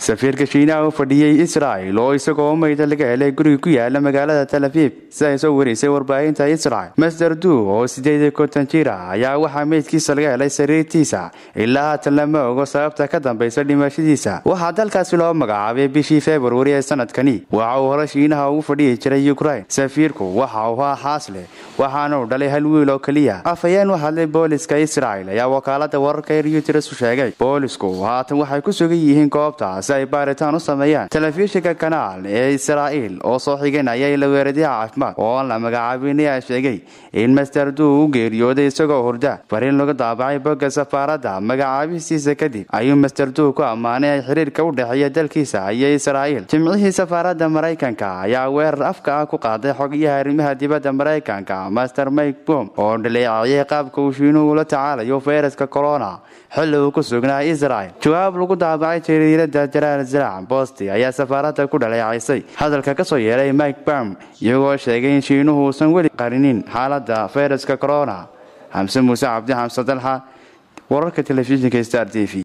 safiirka shiinaha u fadhiyey israel oo isagoo mayda laga helay guriga ku yaala magaalada tel aviv siday soo warisay warbaahinta israel master du oo sideed konton jir ah ayaa waxaa meydkiisa laga helay sariirtiisa ilaa haatan lama ogo sababta ka dambaysa dhimashadiisa waxaa dalkaasi loo magacaabay bishii februari ee sanadkani waxa uu hore shiinaha ugu fadhiyi jiray ukrain safiirku waxa uu ahaa xaasleh waxaana uu dhalay hal wiil oo keliya afhayeen u hadlay booliska israel ayaa wakaalada wararka ee reuters u sheegay boolisku haatan waxay ku sugan yihiin goobta si ay baaritaan u sameeyaan telefishinka kanaal ee israa'iil oo soo xiganaya la weeradiha caafimaad oo aan la magacaabin ayaa sheegay in master duu u geeriyooday isagoo hurda fariin lagu daabacay bogga safaaradda magacaabistiisa kadib ayuu master duu ku ammaanay ay xiriirka u dhexeeya dalkiisa iyo israa'iil jimcihii safaaradda maraykanka ayaa weerar afka ah ku qaaday xogayaha arrimaha dibadda maraykanka master mike bom oo dhaleecayay qaabka uu shiinuhu ula tacaalayo fayraska corona xilli uu ku sugnaa israel jawaab lagu daabacay jariirada jaraal zarac bosti ayaa safaaradda ku dhaleecaysay hadalka ka soo yeeray mike bam iyagoo sheegay in shiinuhu uusan weli qarinin xaaladda fayraska corona xamse muuse cabdi xamse dalxa wararka telefishinka star t v